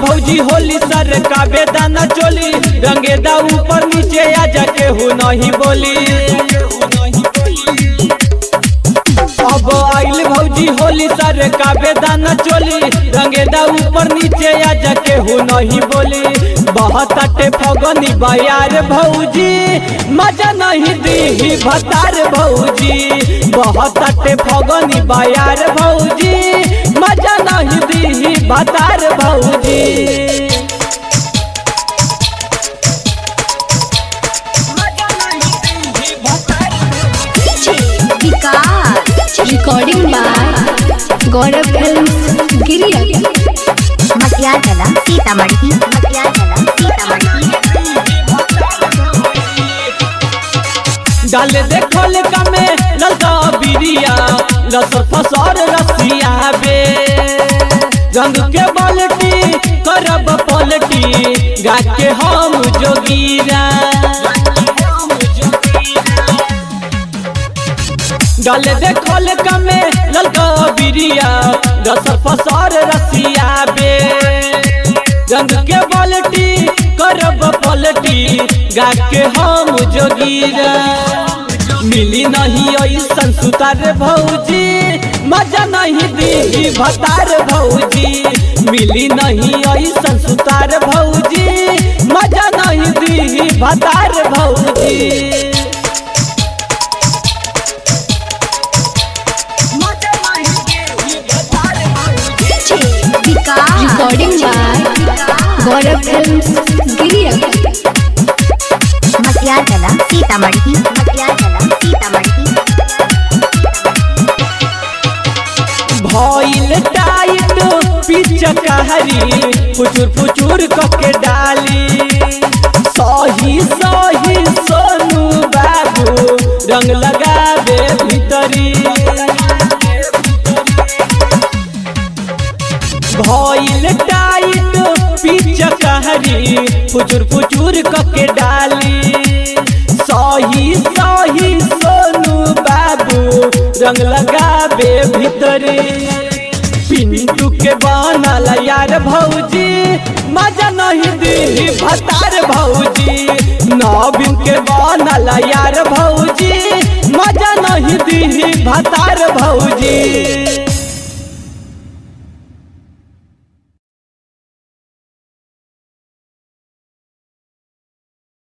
भौजी होली सर का बेदाना चोली रंगेदा ऊपर नीचे आ जाके हु नहीं बोली अब आइल भौजी होली सर का बेदाना चोली रंगेदा ऊपर नीचे आ जाके हु नहीं बोली बहुत अटे फगनी बयार भौजी मजा नहीं दी भतार भौजी बहुत अटे फगनी बयार भौजी मजा नहीं दी भतार भौजी Vikas recording by Gaurav film गिरिया मटिया जला सीतामढ़ी मटिया जला सीतामढ़ी डाल देखल कमे ललका बिरिया लसर फसर रसिया बे रंग के बाल्टी करब पलटी गा के हम जोगीरा डाल देखल कमे ललका बिरिया लसर फसर रसिया बे रंग के बाल्टी करब पलटी गा के हम जोगीरा मिली नहीं ऐसन सुतार भौजी मजा नहीं दी भतार भौजी मिली नहीं ऐसन सुतार भौजी मजा नहीं दी भतार भौजी Vikas recording by Gaurav film गिरिया मटिया जला सीतामढ़ी मटिया जला सीतामढ़ी भइल टाइट पिचकारी फुचुर फुचुर कके डाली सही सही सोनू बाबू रंग लगावे भीतरी भइल टाइट पिचकारी फुचुर फुचुर कके डाली सही सही सोनू बाबू रंग लगावे भीतरे पिंटू के बनल यार भौजी मजा नहीं दी भतार भौजी नवीन के बनल यार भौजी मजा नहीं दी भतार भौजी